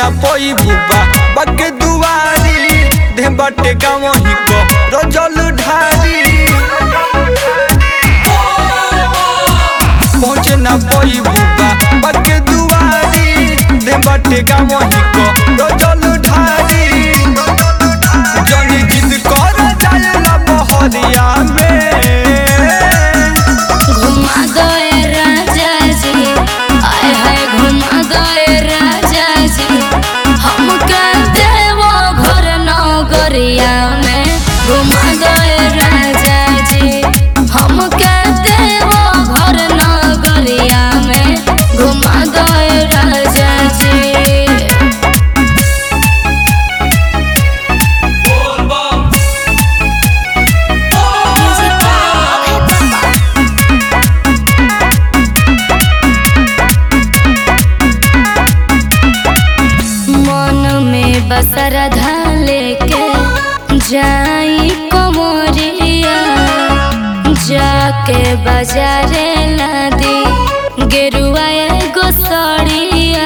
ना पोई बुबा बगे दुआरी दे बटे गाँव ही को रोजल ढारी पहुँचे ना पोई बुबा बगे दुआरी दे बटे गाँव ही को रोजल ढारी जनी जिद कर जाए ना बहरिया में घुमा गए राजा जी आए हाय घुमा गए राजा जी हम देवो घर नगरिया में घुमा गए राजा जी हम देवो घर नगरिया में घुमा गए राजा जी मन में बसर लेके जाई कमरिया जाके बाजारे लादी गेरुआ एगो सड़िया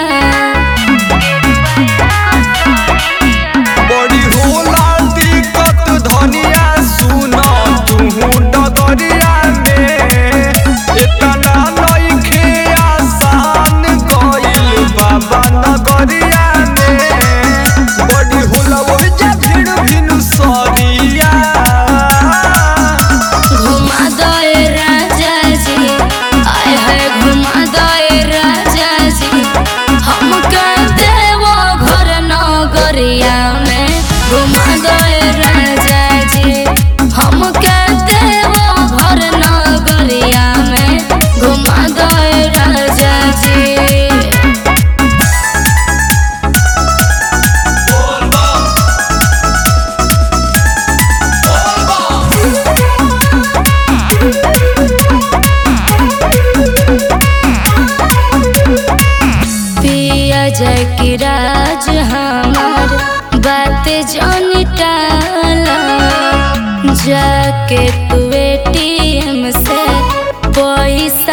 बड़ी होला दिक्कत धनिया सुन तुहू डगरिया में इतना नइखे आसान गइल बाबा नगरिया में बड़ी होला ओइजा भीड़ भिनु सरिया घुमा दे राजा जी आए हाय घुमा दे राजा जी हम देवो घर नगरिया में घुमा दे राजा जी हम देवो घर नगरिया में घुमा दे राजा जी पिया जय की राज हमार बात जानी टाला जाके तू एटीएम से पैसा